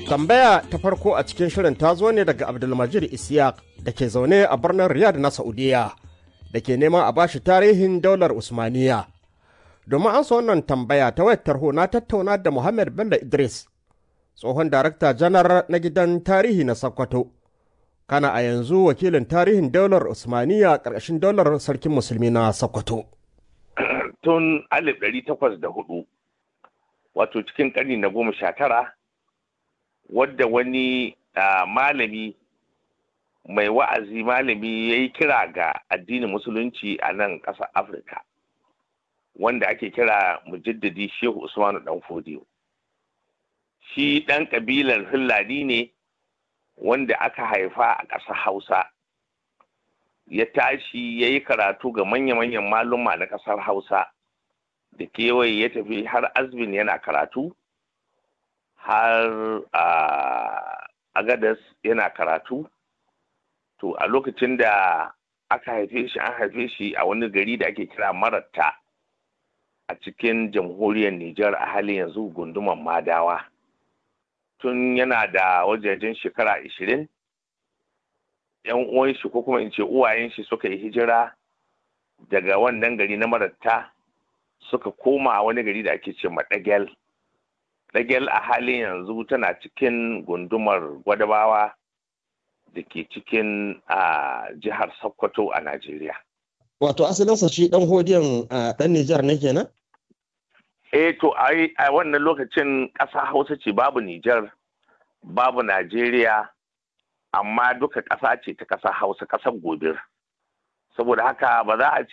Tambaya ta farko a cikin shirin ta zo ne daga Abdulmajid Isiyak da ke zaune a birnin Riyadh na Saudiya da ke neman a bashi tarihin daular Usmaniya. Domin an wannan tambaya ta wayar tarho na tattauna da Muhammad Bello Idris, tsohon darakta janar na gidan tarihi na Sokoto. Kana a yanzu wakilin tarihin daular Usmaniya ƙarƙashin daular sarkin musulmi na Sokoto. Tun 1804 wato cikin ƙarni na goma sha tara wadda wani malami mai wa'azi malami ya yi kira ga addinin musulunci a nan ƙasar afirka wanda ake kira mujaddadi shehu usmanu dan fodiyo shi ɗan ƙabilar hillani ne wanda aka haifa a ƙasar hausa ya tashi ya yi karatu ga manya-manyan maluma na ƙasar hausa da kewaye ya tafi har azbin yana karatu har a agadas yana karatu to a lokacin da aka haife shi an haife shi a wani gari da ake kira maratta a cikin jamhuriyar Nijar a halin yanzu gunduman madawa tun yana da wajajen shekara ashirin yan uwan shi ko kuma in ce uwayen shi suka yi hijira daga wannan gari na maratta suka koma wani gari da ake ce maɗagel ɗagel a halin yanzu tana cikin gundumar gwadabawa da ke cikin a jihar sokoto a najeriya wato asalinsa shi ɗan hodiyan ɗan nijar ne kenan eh to a wannan lokacin ƙasa hausa ce babu nijar babu najeriya amma duka ƙasa ce ta ƙasa hausa ƙasar gobir saboda haka ba za a